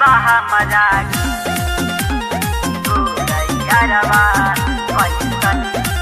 baja mayak Uday araba Waisan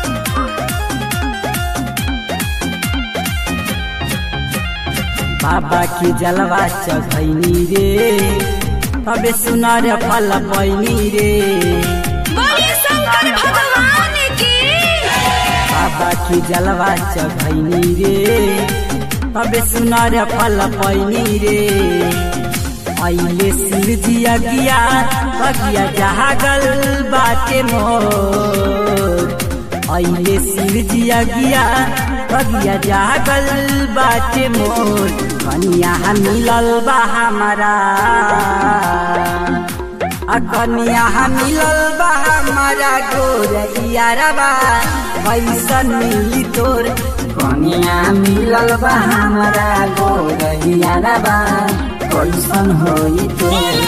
बाबा की जलवा चढ़ैनी रे अबे सुनार फल पैनी रे बोलिए शंकर भगवान की बाबा की जलवा चढ़ैनी रे अबे सुनार फल पैनी रे अइले शिव जी अगिया अगिया जहागल बाटे मोर अइले शिव जी अगिया अगिया जागल बाटे मोर कनिया मिलल बा हमारा आ कनिया मिलल बा हमारा गोर यारबा कैसन मिली तोर कनिया मिलल बा हमारा गोर यारबा कैसन होई तोर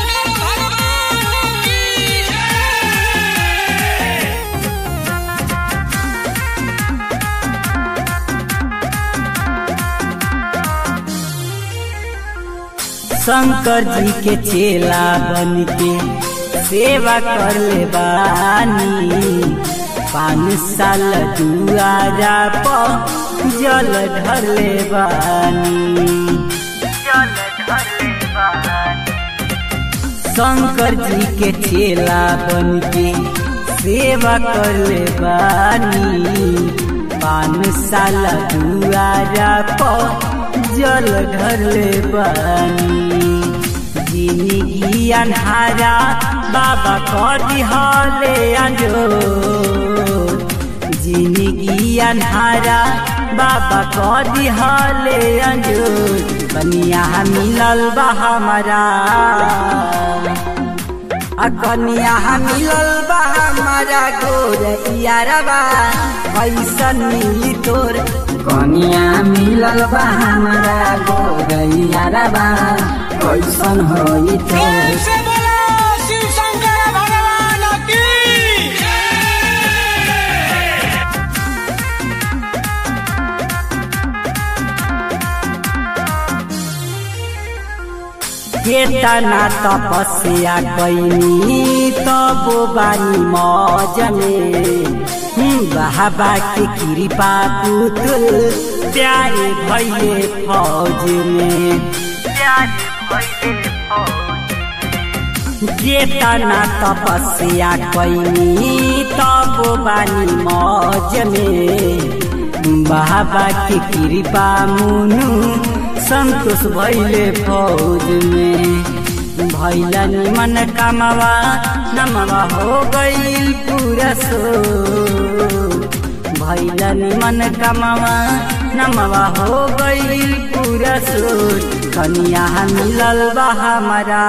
शंकर जी के चेला बन के सेवा कर ले बानी पाँच साल दुआरा पर जल ढर ले बानी Jal dhale bahan शंकर जी के चेला बन के सेवा कर ले बानी पाँच साल दुआरा पर जल ढर ले बानी जिंदगी अन्हारा बाबा करी हले अंजो जिंदगी अन्हारा बाबा कदी हले अंजूर कनिया मिलल बा हमारा आ कनिया मिलल बा हमारा गोर यारबा कैसन मिली तोर कनिया मिलल बा हमारा गोर यारबा कैसन होई तोर से बोलो शिव शंकर भगवान की केतना तपस्या कैनी तबो बानी मौज में बाबा के कृपा पुतुल प्यारे भैले फौज में Pyari bhaile fauj केतना तपस्या कैनी तबो बानी मौज में बाबा के कृपा मुनु संतोष भैले फौज में भैला निमन कमवा नमवा हो गईल पूरा सो भैला निमन कमवा नमवा हो गईल पूरा सो कनिया मिलल बा हमारा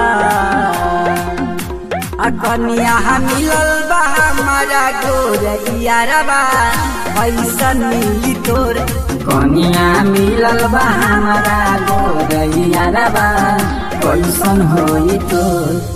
आ कनिया मिलल बा हमारा गोर यारबा कैसन मिली तोर कनिया मिलल बा हमारा गोर यारबा कैसन होई तोर